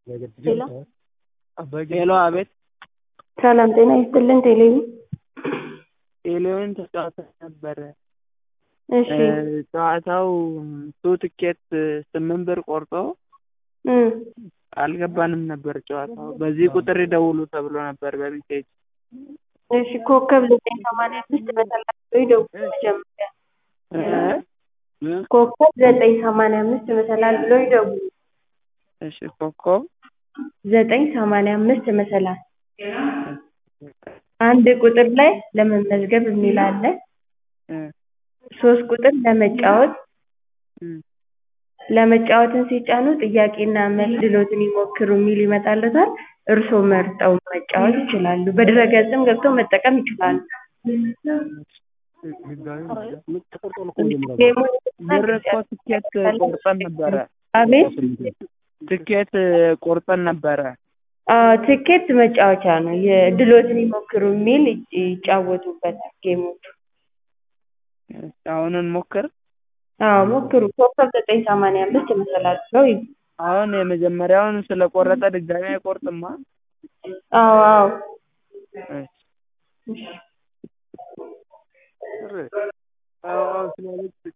ሄሎ ሄሎ አቤት ሰላም ጤና ይስጥልን ቴሌቪ ቴሌውን ተጫውተን ነበረ እሺ ጨዋታው ቱ ትኬት ስምንት ብር ቆርጦ እም አልገባንም ነበር ጨዋታው በዚህ ቁጥር ይደውሉ ተብሎ ነበር በሜሴጅ እሺ ኮከብ ዘጠኝ ሰማንያ አምስት በተላልፎ ይደውሉ መጀመሪያ ኮከብ ዘጠኝ ሰማንያ አምስት መሰላል ብሎ ይደውሉ እሺ ኮከብ ዘጠኝ ሰማንያ አምስት መሰላል አንድ ቁጥር ላይ ለመመዝገብ የሚል አለ ሶስት ቁጥር ለመጫወት ለመጫወትን ሲጫኑ ጥያቄና መልስ እድልዎትን ይሞክሩ የሚል ይመጣልዎታል እርስዎ መርጠው መጫወት ይችላሉ በድረ-ገጽም ገብተው መጠቀም ይችላሉ ብር እኮ ትኬት ቆርጠን ነበረ አቤት ትኬት ቆርጠን ነበረ አዎ ትኬት መጫወቻ ነው እድልዎትን ይሞክሩ የሚል ይጫወቱበታል ጌሞቹ አሁን እንሞክር አዎ ሞክሩ ኮከብ ዘጠኝ ሰማንያ አምስት መሰላል ብለው ይግቡ አሁን የመጀመሪያውን ስለቆረጠ ድጋሚ አይቆርጥማ አዎ አዎ